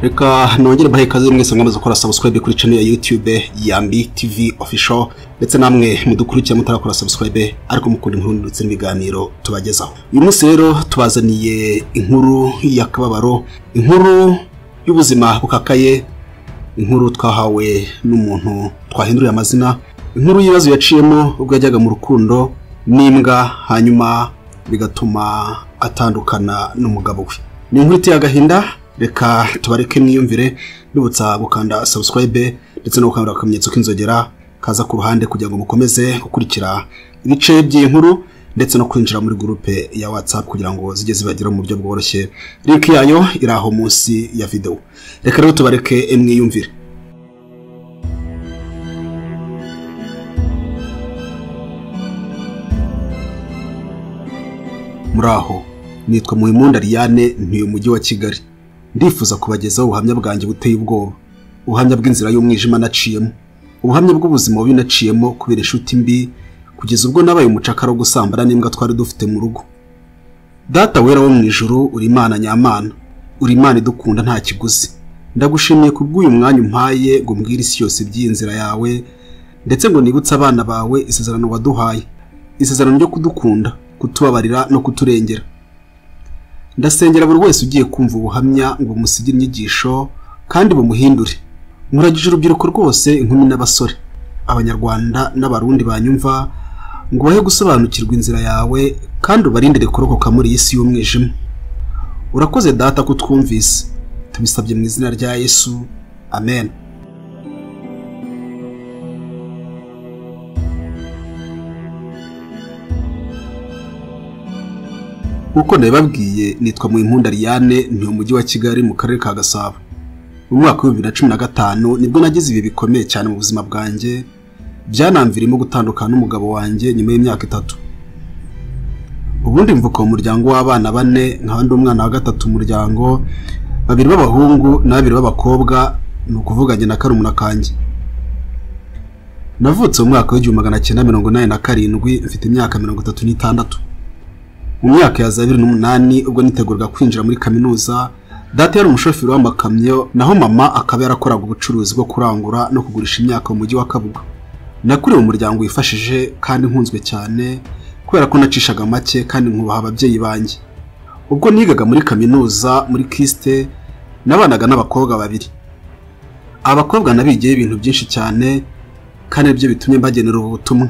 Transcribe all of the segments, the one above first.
reka nongere mbahe ikaze mwese mwamaze gukora sabusikarayibe kuri cano ya yutube yambi tivi ofisho ndetse namwe mudukurikira mutarakora sabusikarayibe ariko mukunda inkuru ndetse n'ibiganiro tubagezaho uyu munsi rero tubazaniye inkuru y'akababaro inkuru y'ubuzima bukakaye inkuru twahawe n'umuntu twahinduriye amazina inkuru y'ibibazo yaciyemo ubwo yajyaga mu rukundo n'imbwa hanyuma bigatuma atandukana n'umugabo we ni inkuru iteye agahinda reka tubareke mwiyumvire nibutsa gukanda sabusikarayibe ndetse no gukanda akamenyetso k'inzogera kaza ku ruhande kugira ngo mukomeze gukurikira ibice by'iyi nkuru ndetse no kwinjira muri gurupe ya watsapu kugira ngo zijye zibageraho mu buryo bworoshye linki yayo iri aho munsi ya videwo reka rero tubareke mwiyumvire muri aho nitwa muhimunda Ariane ntuye umujyi wa kigali ndifuza kubagezaho ubuhamya bwanjye buteye ubwoba ubuhamya bw'inzira y'umwijima naciyemo ubuhamya bw'ubuzima bubi naciyemo kubera inshuti mbi kugeza ubwo nabaye umucakara wo gusambana n'imbwa twari dufite mu rugo data wera wo mu ijoro uri imana nyamana uri imana idukunda nta kiguzi ndagushimiye kubw'uyu mwanya umpaye ngo mbwire isi yose by'inzira yawe ndetse ngo nibutse abana bawe isezerano waduhaye isezerano ryo kudukunda kutubabarira no kuturengera ndasengera buri wese ugiye kumva ubuhamya ngo bumusige inyigisho kandi bumuhindure muragije urubyiruko rwose inkumi n'abasore abanyarwanda n'abarundi banyumva ngo ubahe gusobanukirwa inzira yawe kandi ubarindire kurokoka muri iyi si y'umwijima urakoze data ko twumvise tubisabye mu izina rya yesu amen nk'uko nabibabwiye nitwa mu Ariane ni umujyi wa kigali mu karere ka gasabo mu mwaka w'ibihumbi na cumi na gatanu nibwo nagize ibi bikomeye cyane mu buzima bwanjye byanamvirimo gutandukana n'umugabo wanjye nyuma y'imyaka itatu ubundi mvuka mu muryango w'abana bane nk'abandi umwana wa gatatu umuryango babiri b'abahungu na babiri b'abakobwa ni ukuvuganye na karumuna kanjye navutse mu mwaka w'igihumbi magana cyenda mirongo inani na karindwi mfite imyaka mirongo itatu n'itandatu mu myaka ya za bibiri n'umunani ubwo niteguraga kwinjira muri kaminuza data yari umushoferi w'amakamyo naho mama akaba yarakoraga ubucuruzi bwo kurangura no kugurisha imyaka mu mujyi wa kabuga nakuriye umuryango wifashije kandi nkunzwe cyane kubera ko nacishaga make kandi nkubaha ababyeyi banjye ubwo nigaga muri kaminuza muri kisite nabanaga n'abakobwa babiri abakobwa nabigiyeho ibintu byinshi cyane kandi nibyo bitumye mbagenera ubu butumwa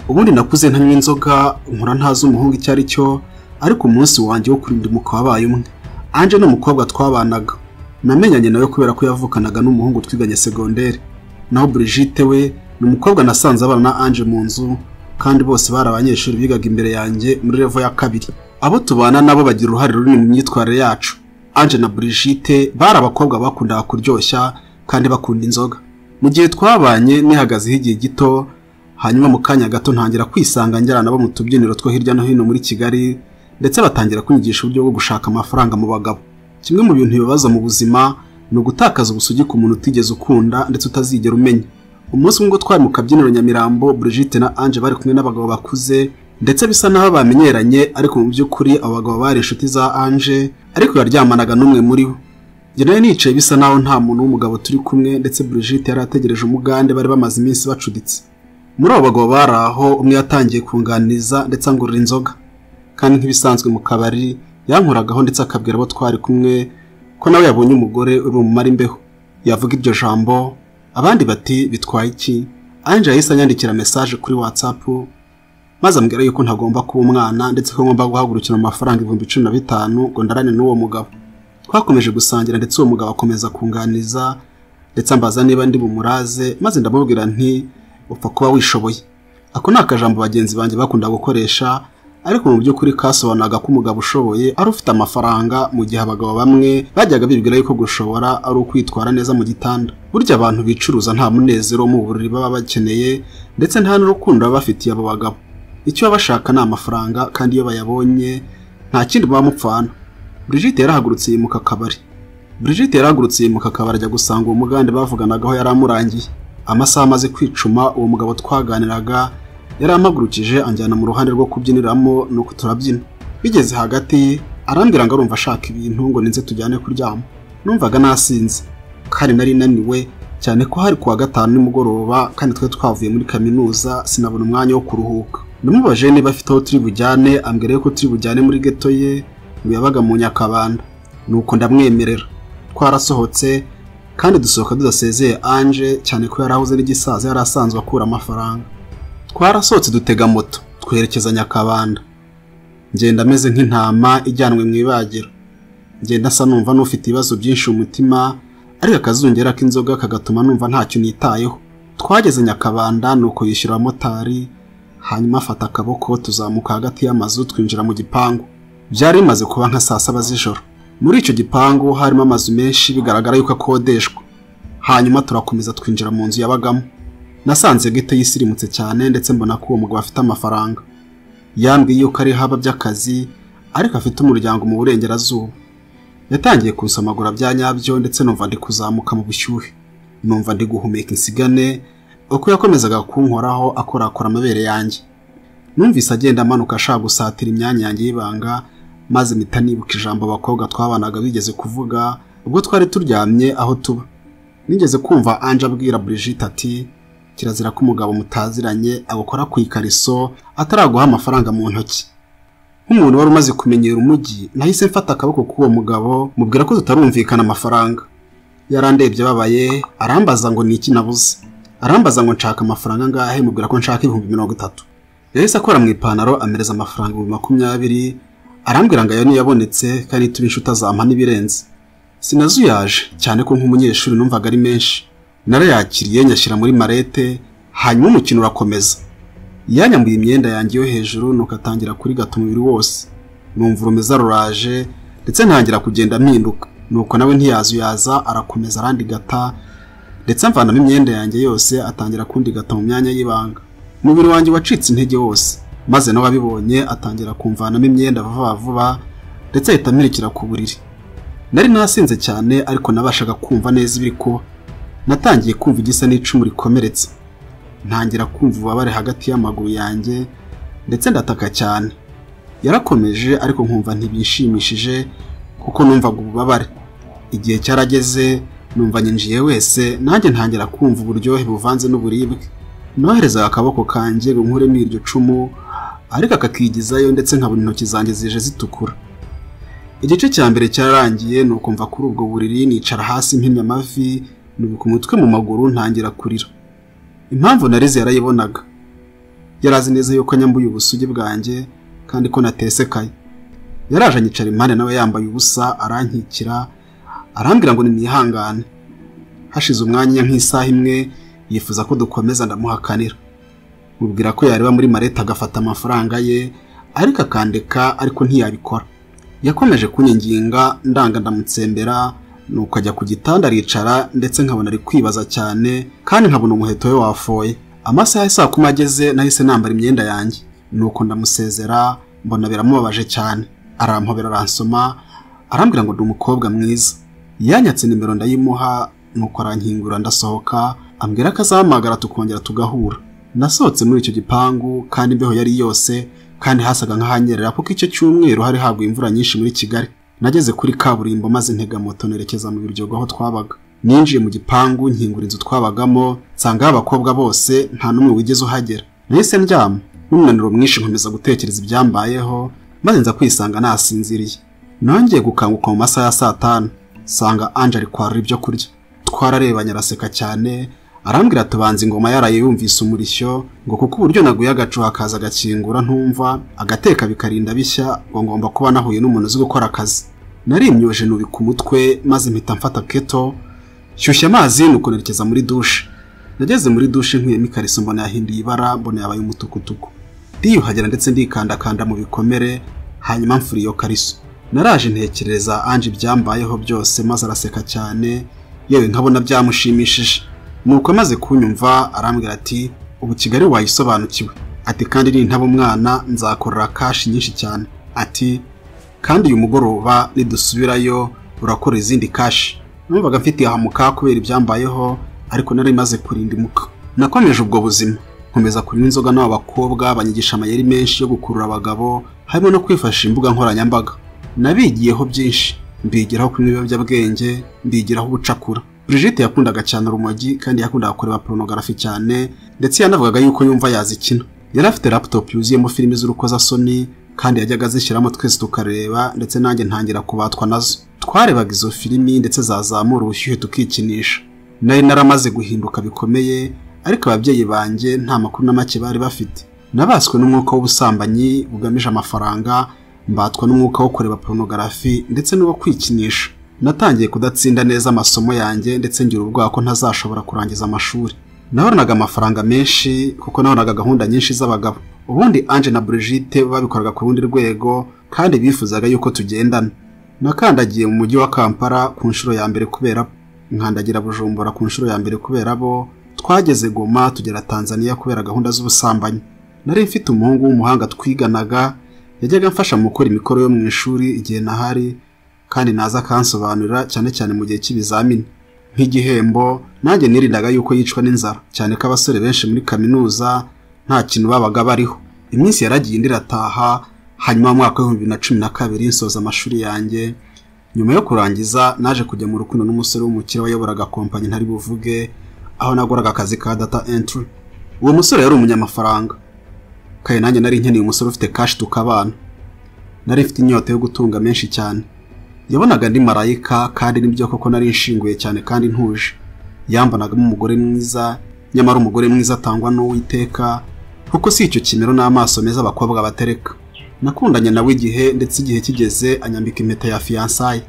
ubundi nakuze ntanywa inzoga nkura ntazi umuhungu icyo ari cyo ariko umunsi wanjye wo kurinda umwuka wabaye umwe anje n'umukobwa twabanaga namenyanye nawe kubera ko yavukanaga n'umuhungu twiganye segonderi naho Brigitte we ni umukobwa nasanze abana na anje mu nzu kandi bose bari abanyeshuri bigaga imbere yanjye muri revo ya kabiri abo tubana nabo bagira uruhare runini mu myitwarire yacu anje na Brigitte bari abakobwa bakundaga kuryoshya kandi bakunda inzoga mu gihe twabanye nihagazeho igihe gito hanyuma mu kanya gato ntangira kwisanga njyana nabo mu tubyiniro two hirya no hino muri kigali ndetse batangira kunyigisha uburyo bwo gushaka amafaranga mu bagabo kimwe mu bintu bibabaza mu buzima ni ugutakaza ubusugi ku muntu utigeze ukunda ndetse utazigera umenya umunsi umwe twari mu kabyiniro nyamirambo Brigitte na anje bari kumwe n'abagabo bakuze ndetse bisa naho bamenyeranye ariko mu by'ukuri abo bagabo bari inshuti za anje ariko yaryamanaga n'umwe muri bo njyewe nicaye bisa naho nta muntu w'umugabo turi kumwe ndetse Brigitte yari ategereje umugande bari bamaze iminsi bacuditse muri abo bagabo bari aho umwe yatangiye kunganiza ndetse angurira inzoga kandi nk'ibisanzwe mu kabari yankuragaho ndetse akabwira abo twari kumwe ko nawe yabonye umugore uri bumumara imbeho yavuga iryo jambo abandi bati bitwaye iki anje yahise anyandikira mesaje kuri watsapu maze ambwira yuko ntagomba kuba umwana ndetse ko ngomba guhagurukira amafaranga ibihumbi cumi na bitanu ngo ndarane n'uwo mugabo twakomeje gusangira ndetse uwo mugabo akomeza kunganiza ndetse ambaza niba ndi bumuraze maze ndamubwira nti upfa kuba wishoboye ako ni akajambo bagenzi banjye bakunda gukoresha ariko mu by'ukuri kasobanuraga ko umugabo ushoboye ari ufite amafaranga mu gihe abagabo bamwe bajyaga bibwira yuko gushobora ari ukwitwara neza mu gitanda burya abantu bicuruza nta munezero mu buriri baba bakeneye ndetse nta n'urukundo baba bafitiye abo bagabo icyo baba bashaka ni amafaranga kandi iyo bayabonye nta kindi baba mupfana Brigitte yarahagurutse yimuka akabari Brigitte yarahagurutse yimuka akabari ajya gusanga uwo mugande bavuganagaho yari amurangiye amasaha amaze kwicuma uwo mugabo twaganiraga yari amagurukije anjyana mu ruhande rwo kubyiniramo nuko turabyina bigeze hagati arambwira ngo arumva ashaka ibintu ngo ninze tujyane kuryama numvaga nasinze kandi nari naniwe cyane ko hari kuwa gatanu nimugoroba kandi twari twavuye muri kaminuza sinabona umwanya wo kuruhuka namubaje niba afite aho turi bujyane ambwira ko turi bujyane muri geto ye ngo yabaga mu nyakabanda nuko ndamwemerera twarasohotse kandi dusohoka tudasezeye anje cyane ko yari ahuze n'igisaza yari asanzwe akura amafaranga twarasohotse dutega moto twerekeza nyakabanda ngenda ameze nk'intama ijyanwe mu ibagiro ngenda asa numva n'ufite ibibazo byinshi umutima ariko akazungera k'inzoga kagatuma numva ntacyo nitayeho twageze nyakabanda ni uko yishyura abamotari hanyuma afata akaboko tuzamuka hagati y'amazu twinjira mu gipangu byari bimaze kuba nka saa saba z'ijoro muri icyo gipangu harimo amazu menshi bigaragara yuko akodeshwa hanyuma turakomeza twinjira mu nzu yabagamo nasanze gito yisirimutse cyane ndetse mbona ko uwo mugabo afite amafaranga yambwiye yuko ari haba by'akazi ariko afite umuryango mu burengerazuba yatangiye kunsamagura bya nyabyo ndetse numva ndi kuzamuka mu bushyuhe numva ndi guhumeka insigane uko yakomezaga kunkoraho akorakora amabere yanjye numvise agenda amanuka ashaka gusatira imyanya yanjye y'ibanga maze mpita nibuka ijambo abakobwa twabanaga bigeze kuvuga ubwo twari turyamye aho tuba nigeze kumva anje abwira Brigitte ati kirazira ko umugabo mutaziranye abukora ku ikariso ataraguha amafaranga mu ntoki nk'umuntu wari umaze kumenyera umujyi nahise mfata akaboko k'uwo mugabo mubwira ko tutarumvikana amafaranga yarandebye ababaye arambaza ngo ni iki nabuze arambaza ngo nshaka amafaranga angahe mubwira ko nshaka ibihumbi mirongo itatu yahise akora mu ipantaro amereza amafaranga ibihumbi makumyabiri arambwira ngo ayo niyo yabonetse kandi turi inshuti azampa n'ibirenze sinazuyaje cyane ko nk'umunyeshuri numvaga ari menshi narayakiriye nyashyira muri marete hanyuma umukino urakomeza yanyambuye imyenda yanjye yo hejuru nuko atangira kurigata umubiri wose numva urumeza ruraje ndetse ntangira kugenda mpinduka nuko nawe ntiyazuyaza arakomeza arandigata ndetse amvanamo imyenda yanjye yose atangira kundigata mu myanya y'ibanga umubiri wanjye wacitse intege wose maze nawe abibonye atangira kumvanamo imyenda vuba vuba ndetse ahita amurikira ku buriri nari nasinze cyane ariko nabashaga kumva neza ibiri kuba natangiye kumva igisa n'icumu rikomeretse ntangira kumva ububabare hagati y'amaguru yanjye ndetse ndataka cyane yarakomeje ariko nkumva ntibishimishije kuko numvaga ububabare igihe cyarageze numva nyinjiye wese nanjye ntangira kumva uburyohe buvanze n'uburibwe noherezaga akaboko kanjye ngo nkuremo iryo cumu ariko akakigizayo ndetse nkabona intoki zanjye zije zitukura igice cya mbere cyararangiye ni ukumva kuri ubwo buriri nicara hasi mpimye amavi nubuka umutwe mu maguru ntangira kurira impamvu narize yarayibonaga yari azi neza yuko nyambuye ubusugi bwanjye kandi ko natesekaye yaraje anyicara impande nawe yambaye ubusa arankikira arambwira ngo nimwihangane hashize umwanya nk'isaha imwe yifuza ko dukomeza ndamuhakanira mubwira ko yareba muri mareta agafata amafaranga ye ariko akandeka ariko ntiyabikora yakomeje kunyinginga ndanga ndamutsembera nuko ajya ku gitanda aricara ndetse nkabona ari kwibaza cyane kandi nkabona umuheto we wafoye amasaha saa kuma ageze nahise nambara imyenda yanjye nuko ndamusezera mbona biramubabaje cyane arampobera aransoma arambwira ngo ndi umukobwa mwiza yanyatse nimero ndayimuha nuko arankingura ndasohoka ambwira ko azahamagara tukongera tugahura nasohotse muri icyo gipangu kandi imbeho yari yose kandi hasaga nk'ahanyerera kuko icyo cyumweru hari haguye imvura nyinshi muri kigali nageze kuri kaburimbo maze ntega moto nerekeza mu biryogo aho twabaga ninjiye mu gipangu nkingura inzu twabagamo nsanga abakobwa bose nta n'umwe wigeze uhagera nahise ndyama n'umunaniro mwinshi nkomeza gutekereza ibyambayeho maze nza kwisanga nasinziriye nongeye gukanguka mu masaha ya saa tanu nsanga anje ari kwarura ibyo kurya twararebanye araseka cyane arambwira tubanza ingoma yaraye yumvise umurishyo ngo kuko uburyo naguye agacu hakaza agakingura ntumva agateka bikarinda bishya ngo ngomba kuba nahuye n'umuntu uzi gukora akazi narimyoje nubi ku mutwe maze mpita mfata keto shyushya amazi nuko nerekeza muri dushe nageze muri dushe nkuyemo ikariso mbona yahinduye ibara mbona yabaye umutukutuku ndiyuhagira ndetse ndikandakanda mu bikomere hanyuma mfura iyo kariso naraje ntekereza anje ibyambayeho byose maze araseka cyane yewe nkabona byamushimishije nuko amaze kunyumva arambwira ati ubu kigali wayisobanukiwe ati kandi nintaba umwana nzakorera kashi nyinshi cyane ati kandi uyu mugoroba nidusubirayo urakora izindi kashi numvaga mfitiye ahamuka kubera ibyambayeho ariko nari maze kurinda imuka nakomeje ubwo buzima nkomeza kunywa inzoga n'aba bakobwa banyigisha amayeri menshi yo gukurura abagabo harimo no kwifashisha imbuga nkoranyambaga nabigiyeho byinshi mbigiraho kunywa ibiyobyabwenge mbigiraho ubucakura Brigitte yakundaga cyane urumogi kandi yakundaga kureba porunogarafi cyane ndetse yanavugaga yuko yumva yazikina yari afite laptop yuzuyemo filime z'urukozasoni kandi yajyaga azishyiramo twese tukareba ndetse nanjye ntangira kubatwa nazo twarebaga izo filimi ndetse zazamura ubushyuhe tukikinisha nari naramaze guhinduka bikomeye ariko ababyeyi banjye nta makuru na make bari bafite nabaswe n'umwuka w'ubusambanyi bugamije amafaranga mbatwa n'umwuka wo kureba porunogarafi ndetse n'uwo kwikinisha natangiye kudatsinda neza amasomo yanjye ndetse ngira ubwoba ko ntazashobora kurangiza amashuri nabonaga amafaranga menshi kuko nabonaga gahunda nyinshi z'abagabo ubundi Ange na Brigitte babikoraga ku rundi rwego kandi bifuzaga yuko tugendana nakandagiye mu mujyi wa kampala ku nshuro ya mbere kubera bo nkandagira bujumbura ku nshuro ya mbere kubera bo twageze goma tugera tanzania kubera gahunda z'ubusambanyi nari mfite umuhungu w'umuhanga twiganaga yajyaga amfasha mu gukora imikoro yo mu ishuri igihe nahari kandi naza akansobanurira cyane cyane mu gihe cy'ibizamini nk'igihembo nanjye nirindaga yuko yicwa n'inzara cyane ko abasore benshi muri kaminuza nta kintu babaga bariho iminsi yaragiye indi irataha hanyuma mu mwaka w'ibihumbi bibiri na cumi na kabiri nsoza amashuri yanjye nyuma yo kurangiza naje kujya mu rukundo n'umusore w'umukire wayoboraga kompanyi ntari buvuge aho nagoraga akazi ka data entry uwo musore yari umunyamafaranga kare nanjye nari nkeneye umusore ufite kashi tukabana nari mfite inyota yo gutunga menshi cyane yabonaga ndi marayika kandi nibyo koko nari nshinguye cyane kandi ntuje yambanagamo umugore mwiza nyamara umugore mwiza atangwa n'uwiteka kuko si icyo kimero n'amaso meza abakobwa batereka nakundanye nawe igihe ndetse igihe kigeze anyambika impeta ya fiyansaye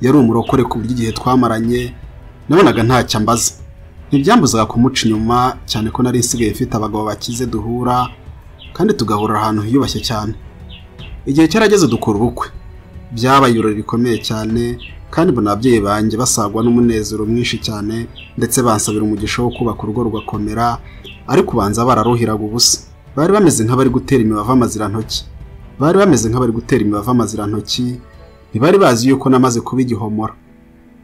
yari umurokore ku buryo igihe twamaranye nabonaga ntacyo ambaza ntibyambuzaga kumuca inyuma cyane ko nari nsigaye mfite abagabo bakize duhura kandi tugahurira ahantu hiyubashye cyane igihe cyarageze dukora ubukwe byabaye ibirori bikomeye cyane kandi mbona ababyeyi banjye basagwa n'umunezero mwinshi cyane ndetse bansabira umugisha wo kubaka urugo rugakomera ariko ubanza bararuhiraga ubusa bari bameze nk'abari gutera imibavu amazirantoki bari bameze nk'abari gutera imibavu amazirantoki ntibari bazi yuko namaze kuba igihomora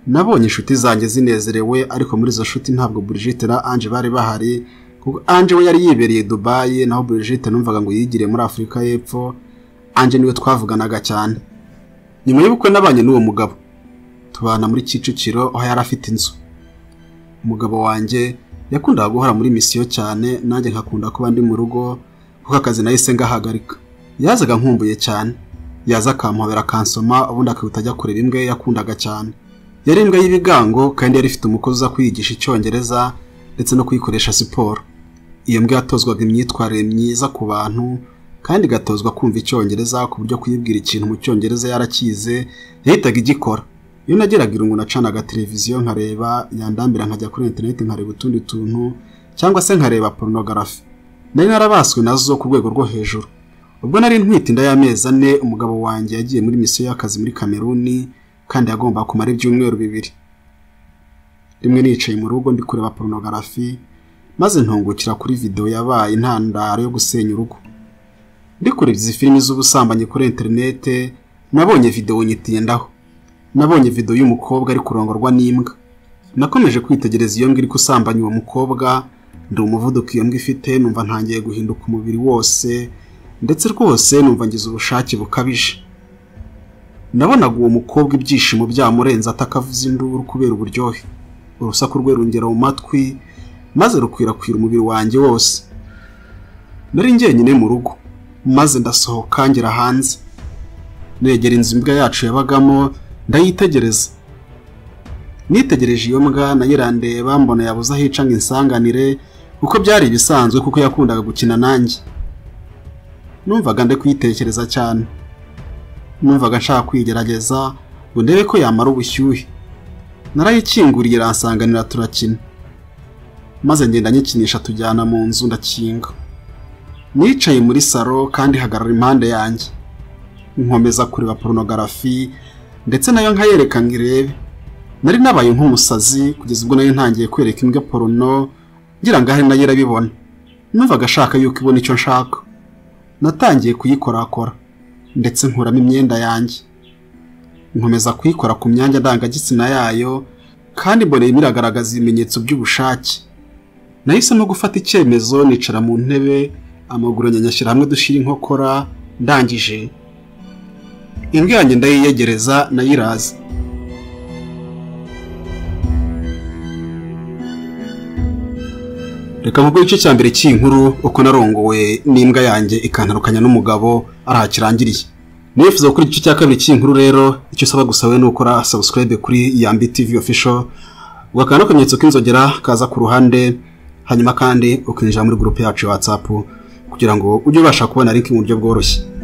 nabonye inshuti zanjye zinezerewe ariko muri izo nshuti ntabwo Brigitte na Ange bari bahari kuko Ange we yari yibereye Dubai naho Brigitte numvaga ngo yigire muri Afurika y'Epfo Ange niwe twavuganaga cyane nyuma y'ubukwe nabanye n'uwo mugabo tubana muri Kicukiro aho yari afite inzu umugabo wanjye yakundaga guhora muri misiyo cyane nanjye nkakunda kuba ndi mu rugo kuko akazi nahise ngahagarika yazaga nkumbuye cyane yaza akamuhobera akansoma ubundi akihuta ajya kureba imbwa ye yakundaga cyane yari imbwa y'ibigango kandi yari ifite umukozi uza kuyigisha icyongereza ndetse no kuyikoresha siporo iyo mbwa yatozwaga imyitwarire myiza ku bantu kandi igatozwa kumva icyongereza ku buryo kuyibwira ikintu mu cyongereza yarakize yahitaga igikora iyo nageraga irungu nacanaga televiziyo nkareba yandambira nkajya kuri interineti nkareba utundi tuntu cyangwa se nkareba porunogarafi nari narabaswe nazo ku rwego rwo hejuru ubwo nari ntwite inda y'amezi ane umugabo wanjye yagiye muri misiyo y'akazi muri kameruni kandi yagomba kumara ibyumweru bibiri rimwe nicaye mu rugo ndi kureba porunogarafi maze ntungukira kuri videwo yabaye intandaro yo gusenya urugo ndi kureba izi filimi z'ubusambanyi kuri interineti nabonye videwo nyitindaho nabonye video y'umukobwa ari kurongorwa n'imbwa nakomeje kwitegereza iyo mbwa iri gusambanya uwo mukobwa ndi umuvuduko iyo mbwa ifite numva ntangiye guhinduka umubiri wose ndetse rwose numva ngize ubushake bukabije nabonaga uwo mukobwa ibyishimo byamurenze atakavuza induru kubera uburyohe urusaku rwe rungera mu matwi maze rukwirakwira umubiri wanjye wose nari njyenyine mu rugo maze ndasohoka ngera hanze negera inzu imbwa yacu yabagamo ndayitegereza nitegereje iyo mbwa nayirandeba mbona yabuze aho ica ngo insanganire kuko byari ibisanzwe kuko yakundaga gukina nanjye numvaga ndi kuyitekereza cyane numvaga nshaka kwigerageza ngo ndebe ko yamara ubushyuhe narayikinguriye iransanganira turakina maze ngenda nyikinisha tujyana mu nzu ndakinga nicaye muri saro kandi hagarara impande yanjye nkomeza kureba porunogarafi ndetse nayo nkayereka ngo irebe nari nabaye nk'umusazi kugeza ubwo nayo ntangiye kwereka imbwa porono ngira ngo ahari nayo irabibona numvaga ashaka yuko ibona icyo nshaka natangiye kuyikorakora ndetse nkuramo imyenda yanjye nkomeza kuyikora ku myanya ndangagitsina yayo kandi mbona irimo iragaragaza ibimenyetso by'ubushake nahisemo gufata icyemezo nicara mu ntebe amaguru anyanyashyira hamwe dushyira inkokora ndangije imbwa yanjye ndayiyegereza nayiraza reka nkubwo igice cya mbere cy'iyi nkuru uko narongowe n'imbwa yanjye ikantandukanya n'umugabo ari aha kirangiriye nifuza gukora igice cya kabiri cy'iyi nkuru rero icyo usaba gusa we ni ukora subscribe kuri yambi tv official ugakanda akamenyetso k'inzogera kaza ku ruhande hanyuma kandi ukinjira muri gurupe yacu ya whatsapp kugira ngo ujye ubasha kubona link mu buryo bworoshye